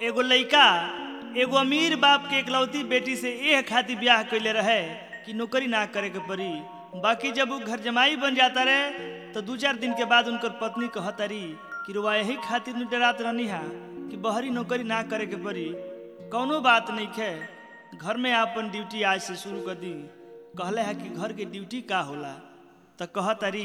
एगो लइका एगो अमीर बाप के इकलौती बेटी से एह खातिर ब्याह कैले रहे कि नौकरी ना करे के पड़ी बाकी जब वो घर जमाई बन जाता रहे तो दू चार दिन के बाद उनकर पत्नी कहतरी कि रुआ यही खातिर न डरात रहनी हा कि बहरी नौकरी ना करे के पड़ी कौनो बात नहीं खे घर में आपन ड्यूटी आज से शुरू कर दी कहले है कि घर के ड्यूटी का होला तो कहतरी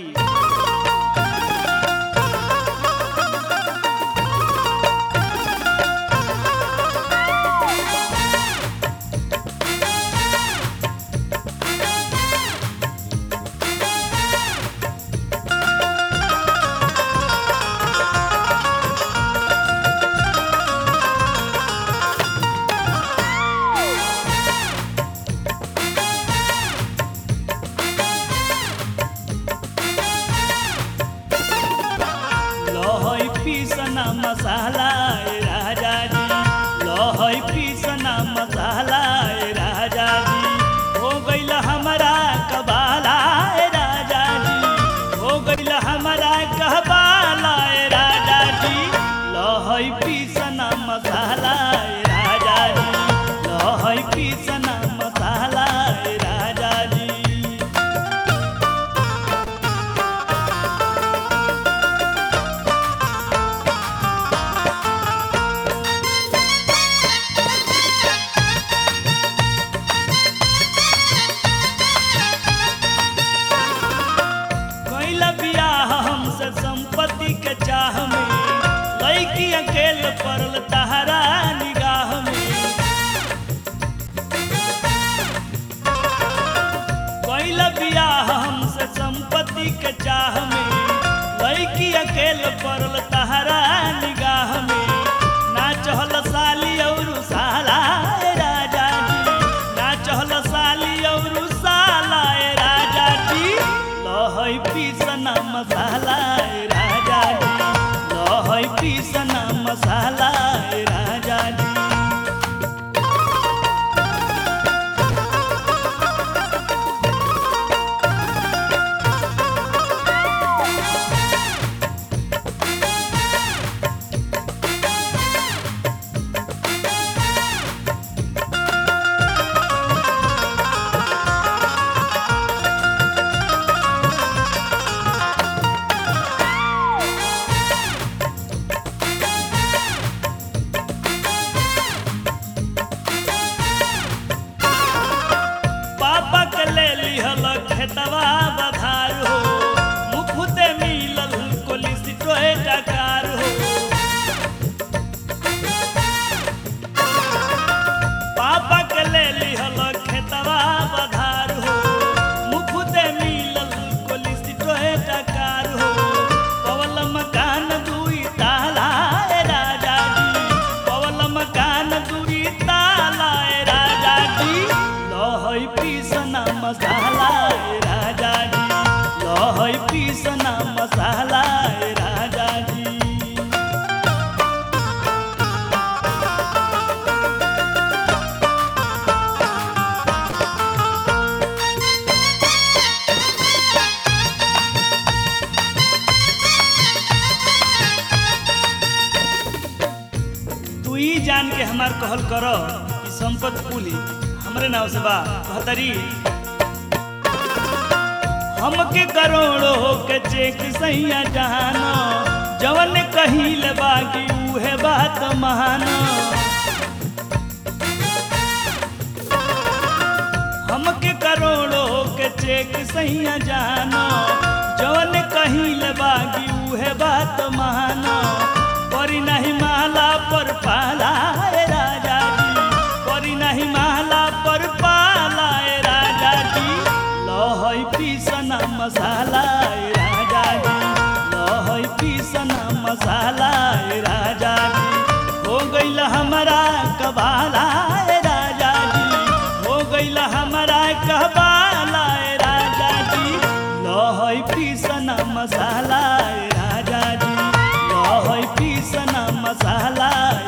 लहै पीसना मसाला ए राजा जी लहै पीसना मसाला ए राजा जी हो गइल हमारा कबाला ए राजा जी हो गइल हमारा कहबाला ए राजा जी लहै पीसना मसाला ए राजा जी लहै पीसना मसाला ए राजा जी कैला बियाह हमसे संपत्ति के चाह में लैकी अकेल पड़ल तहरा निगाह में कैला बियाह हमसे संपत्ति के चाह में लैकी अकेल पड़ल तहरा निगाह में ना चहल साली और साला ए राजा जी ना चहल साली और साला ए राजा जी लहै पीसना मसाला ए राजा जी लहै पीसना मसाला ए राजा जी पापा के ले लिहल खेतवा बधार हो मुफुते मिलल कोलिस टोहे डकार हो पापा के ले लिहल खेतवा बधार हो मुफुते मिलल कोलिस टोहे डकार हो पवल मकान दुई ताला ए राजा जी पवल मकान दुई ताला ए राजा जी लहै पीसना मसाला ए राजा जी लहै पीसना मसाला ए राजा जी तू ही जान के हमार कहल कर कि संपत कुली हमरे नाव से बा कहतरी हमके करोड़ों के चेक सैया जहाना जवन कहिल बाकी उहे बात महाना हमके करोड़ों के चेक सैया जाना जवन कहिल बागी उहे बात महाना परी नहीं माला पर पाला ए राजा जी परी नहीं माला पर पाला ए राजा जी लहै पीसना मसाला ए राजा जी लहै पीसना मसाला ए राजा जी हो गइल हमारा कबाला ए राजा जी हो गइल हमारा कहबाला ए राजा जी लहै पीसना मसाला ए राजा जी लहै पीसना मसाला